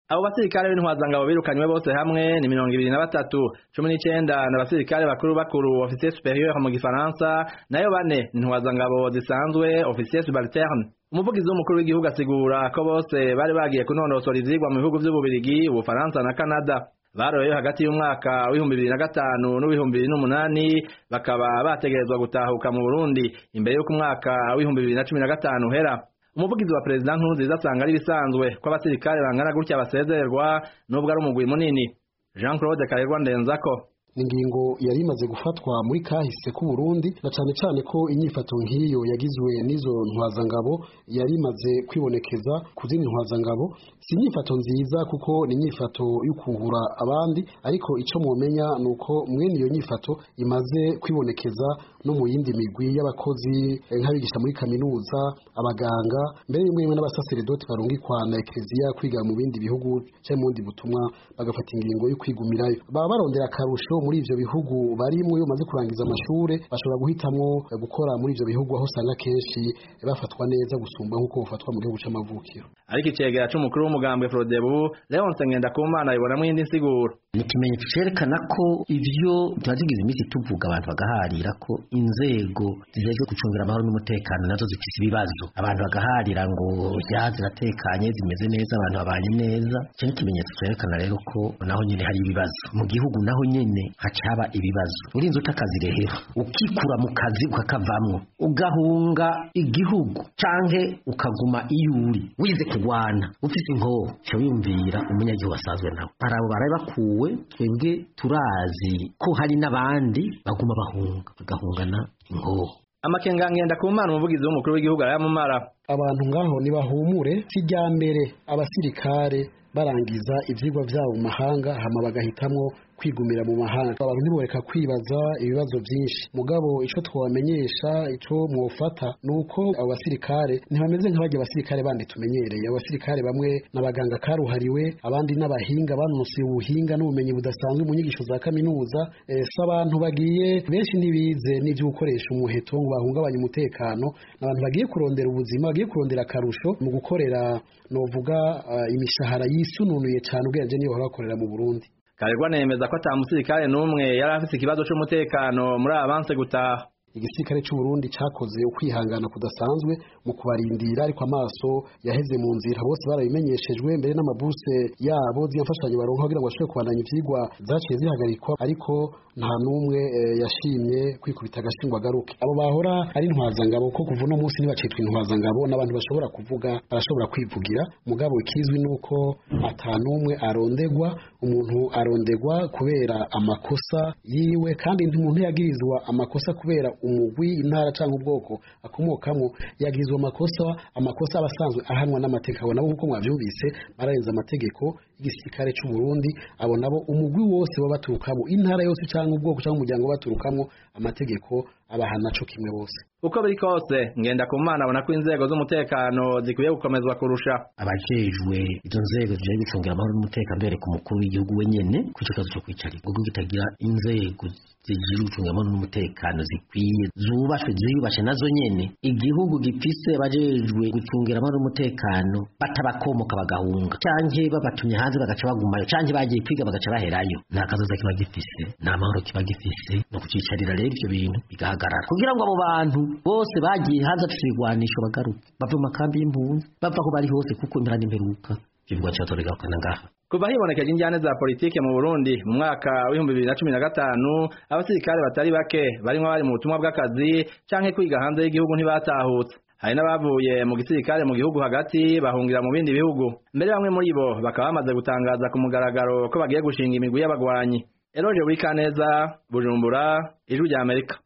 abo basirikare b'intwazangabo birukanywe bose hamwe ni mirongo ibiri na batatu cumi n'icenda ni abasirikare bakuru bakuru ofisier superieur mu gifaransa nayo bane ni intwazangabo zisanzwe ofisier subalterne umuvugizi w'umukuru w'igihugu asigura ko bose bari bagiye kunonosora ivyigwa mu bihugu vy'ububirigi ubufaransa na canada baroyeyo hagati y'umwaka w'ibihumbi bibiri na gatanu n'uw'ibihumbi bibiri n'umunani bakaba bategerezwa gutahuka mu burundi imbere y'uko umwaka w'ibihumbi bibiri na cumi na gatanu uhera umuvugizi wa perezida nkurunziza asanga ari ibisanzwe ko abasirikare bangana gutya basezererwa n'ubwo ari umugwi munini jean claude karerwa ndenzako ingingo yari imaze gufatwa muri kahise k'u Burundi na cane cane ko inyifato nk'iyo yagizwe n'izo ntwazangabo yari imaze kwibonekeza ku zindi ntwazangabo si inyifato nziza kuko ni inyifato y'ukuhura abandi ariko ico mwomenya ni uko mwene iyo nyifato imaze kwibonekeza no mu yindi migwi y'abakozi nk'abigisha muri kaminuza abaganga mbere rimwe rimwe n'abasaseredoti barungikwa na ekereziya kwiga mu bindi bihugu cyangwa mu bundi butumwa bagafata ingingo yo kwigumirayo baba barondera akarusho muri ivyo bihugu barimwo iyo bamaze kurangiza amashure bashobora guhitamwo gukora muri ivyo bihugu aho usanga kenshi bafatwa neza gusumba nk'uko bafatwa mu gihugu c'amavukiro ariko icegera c'umukuru w'umugambwe frodebu leonse ngendakumana abibonamwo iyindi nsiguro ni ikimenyetso cerekana ko ivyo tumazigize iminsi tuvuga abantu bagaharira ko inzego zijejwe gucungira amahoro n'umutekano nazo zifise ibibazo abantu bagaharira ngo ya ziratekanye zimeze neza abantu babanye neza ico ni ikimenyetso cerekana rero ko naho nyene hari ibibazo mu gihugu naho nyene haca haba ibibazo urinze utakazi rehera ukikura mu kazi ukakavamwo ugahunga igihugu canke ukaguma iyo uri wize kugwana ufise inkoho ca wiyumvira umunyagihugu asanzwe nawe arabo barabe bakuwe twebwe turazi ko hari n'abandi baguma bahunga bagahungana inkoho amakenga ngendakumana umuvugizi w'umukuru w'igihugu arayamumara abantu ngaho nibahumure si rya mbere abasirikare barangiza ivyigwa vyabo mu mahanga hama bagahitamwo kwigumira mu mahanga abantu ntiboreka kwibaza ibibazo byinshi mugabo ico twabamenyesha ico mwofata nuko abo basirikare ntibameze nk'abajya abasirikare bandi tumenyereye abasirikare bamwe n'abaganga karuhariwe abandi n'abahinga banonosoye ubuhinga n'ubumenyi budasanzwe mu nyigisho za kaminuza e, si abantu bagiye benshi ntibize n'ivyo gukoresha umuheto ngo bahungabanye umutekano n'abantu bagiye kurondera ubuzima bagiye kurondera akarusho mu gukorera novuga uh, imishahara yisununuye cyane ubwenge niyo bahora bakorera mu Burundi Karegwa nemeza ko ata musirikare n'umwe yari afise ikibazo c'umutekano muri abanse gutaha igisirikare cy'u Burundi cakoze ukwihangana kudasanzwe mu kubarindira ariko amaso yaheze mu nzira bose barabimenyeshejwe mbere n'amabuse yabo ziyamfashanyo baronka kugira ngo bashobore kubandanya ivyigwa zaciye zihagarikwa ariko nta n'umwe e, yashimye kwikubita agashingwa agaruke abo bahora ari intwazangabo ko kuva uno munsi ntibacitwa intwazangabo n'abantu bashobora kuvuga barashobora kwivugira mugabo ikizwi nuko ata n'umwe arondegwa umuntu arondegwa kubera amakosa yiwe kandi umuntu yagirizwa amakosa kubera umugwi intara cyangwa ubwoko akomokamwo yagirizwa amakosa amakosa abasanzwe ahanwa n'amategeko abo nabo nk'uko mwabyumvise bararenze amategeko y'igisirikare cy'u Burundi abo nabo umugwi wose baba baturukamo intara yose cyangwa ubwoko cyangwa umuryango baturukamo amategeko abahana co kimwe bose uko biri kose ngenda ku mana abona ko inzego z'umutekano zikwiye gukomezwa kurusha abajejwe izo nzego zijejwe gucungira amahoro n'umutekano bereka umukuru w'igihugu wenyene ku ico kibazo co kwicarira ubwo kitagira inzego zijejwe gucungira amahoro n'umutekano zikwiye zubashwe ziyubashe nazo nyene igihugu gifise abajejwe gucungira amahoro n'umutekano batabakomoka bagahunga canke babatumye hanze bagaca bagumayo canke bagiye kwiga bagaca baherayo nta kazoza kiba gifise nta mahoro kiba gifise no kucicarira rero ivyo bintu bigahagarara kugira ngo abo bantu bose bagiye hanze bafite ibigwanisho bagaruke bava mu makambi y'impunzi bava aho bari hose kuko impera n'imperuka ibigwa cyatoreragakana ngaha kuva hibonekeje injyane za politike mu Burundi mu mwaka w'ibihumbi bibiri na cumi na gatanu abasirikare batari bake barimwo bari mu butumwa bw'akazi canke kwiga hanze y'igihugu ntibatahutse hari n'abavuye mu gisirikare mu gihugu hagati bahungira mu bindi bihugu mbere bamwe muri bo bakaba bamaze gutangaza ku mugaragaro ko bagiye gushinga imigwi y'abagwanyi Eloge Wikaneza Bujumbura Ijwi rya Amerika